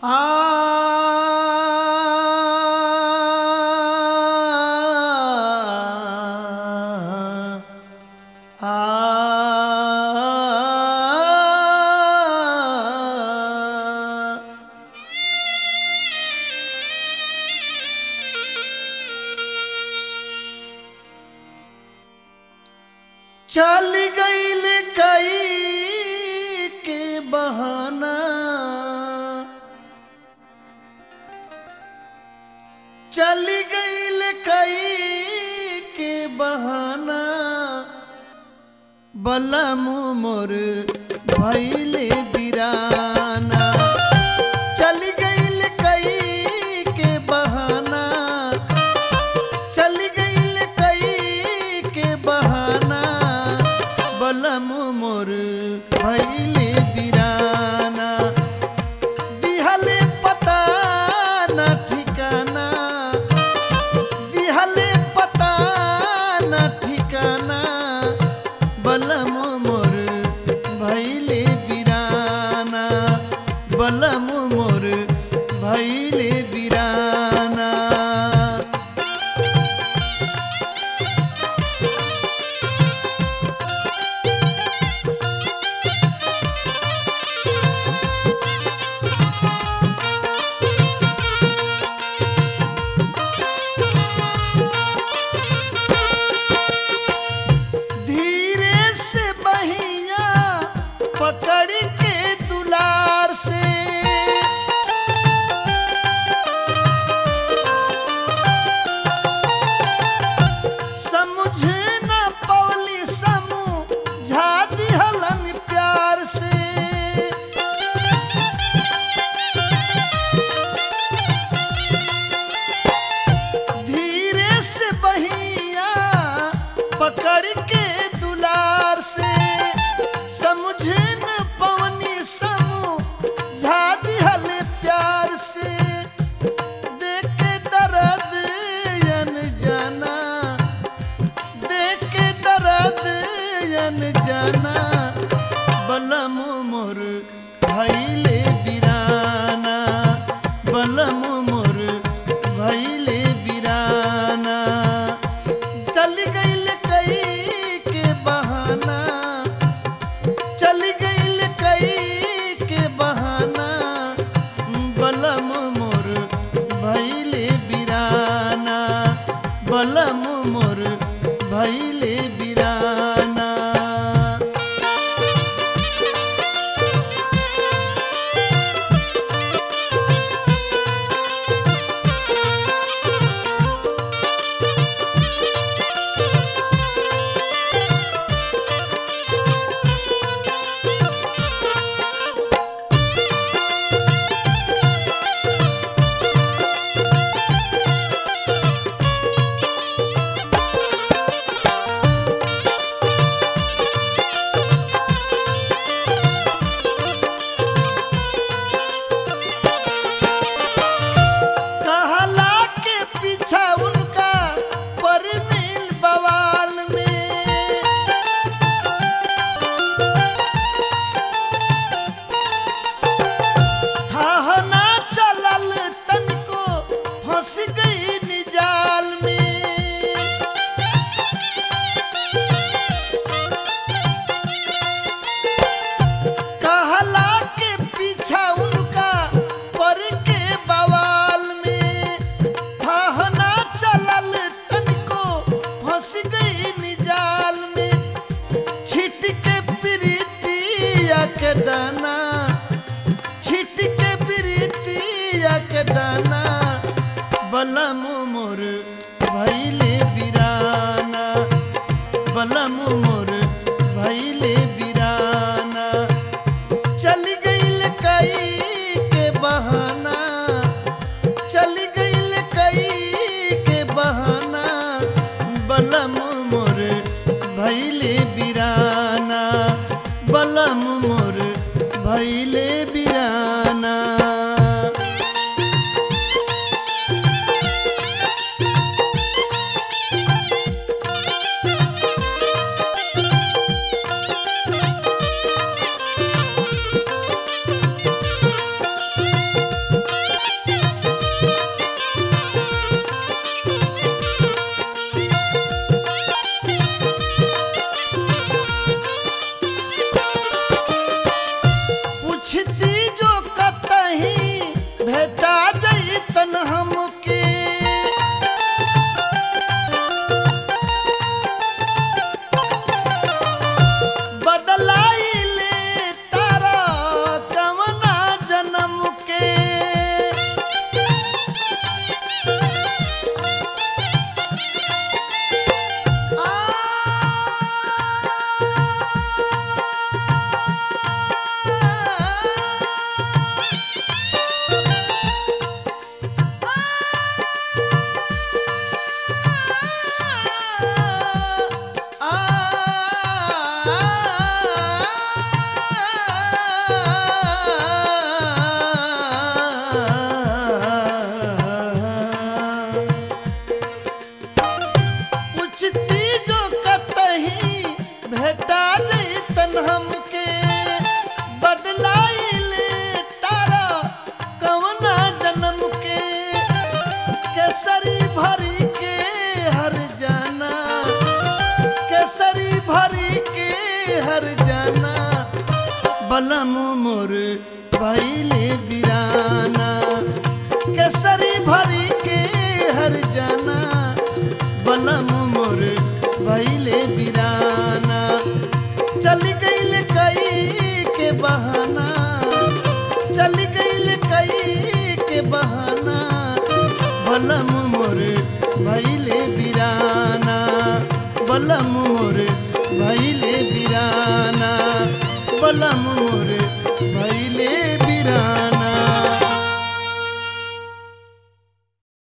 आ आ चल गईल कई के बहाना चल गईल कई के बहाना बलम मोर भैले बिराना चल गईल कई के बहाना चल गईल कई के बहाना बलम मोर भैले बिराना दिहले पता न ठिकाना दिहले पता न ठिकाना बलम मोर भैले बिराना बलम मोर भैले बिराना धीरे से बहिया पकड़ के दुलार से समझ न पवली समझा दिहलन प्यार से धीरे से बहिया पकड़ के दुलार से समझ न पवनी समझा दिहल प्यार से देख के दर्द यन जाना देख के दर्द यन जाना बलम मोर भैले बिराना बलम मोर भैले बिराना चल गईल कई के बहाना चल गईल कई के बहाना बलम मोर भैले बिराना बलम मोर भैले बिराना कहला के पीछा उनका परनील बवाल में थाहना चलल तनको फंस गई निजाल में कहला के पीछा उनका पर के बवाल में थाहना चलल तनको फंस गई निजाल में छिट के प्रीतिया के दाना छिट के प्रीतिया के दाना बलम मोर भैले बिराना बलम मोर भैले बिराना चल गईल कई के बहाना चल गईल कई के बहाना बलम मोर भैले बिराना बलम मोर भैले बिराना बलम मोर भैले बिराना केसरी भरी के हर जाना बलम मोर भैले बिराना चल गईल कई के बहाना चल गईल कई के बहाना बलम मोर भैले बिराना बलम मोर भैले बिराना बलम मोर